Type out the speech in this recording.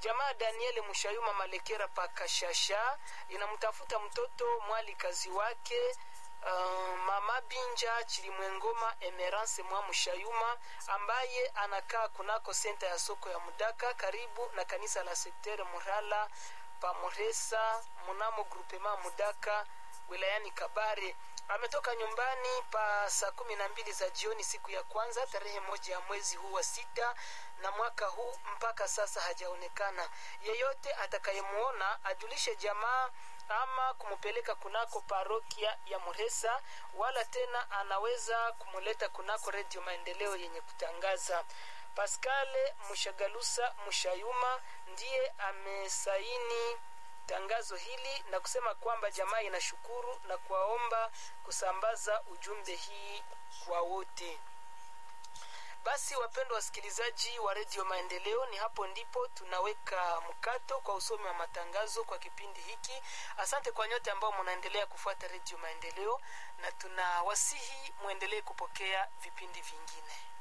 jamaa daniel mushayuma malekera pakashasha inamtafuta mtoto mwali kazi wake Uh, mama binja chilimwengoma emerance mwa mushayuma ambaye anakaa kunako senta ya soko ya mudaka karibu na kanisa la sektere murala pamuresa munamo grupema mudaka wilayani kabare ametoka nyumbani pa saa kumi na mbili za jioni siku ya kwanza tarehe moja ya mwezi huu wa sita na mwaka huu mpaka sasa hajaonekana yeyote atakayemuona ajulishe jamaa ama kumupeleka kunako parokia ya muresa wala tena anaweza kumuleta kunako redio maendeleo yenye kutangaza paskale mushagalusa mushayuma ndiye amesaini tangazo hili na kusema kwamba jamaa inashukuru na kuwaomba kusambaza ujumbe hii kwa wote basi wapendwa wasikilizaji wa redio maendeleo ni hapo ndipo tunaweka mkato kwa usomi wa matangazo kwa kipindi hiki asante kwa nyote ambao mnaendelea kufuata redio maendeleo na tunawasihi mwendelee kupokea vipindi vingine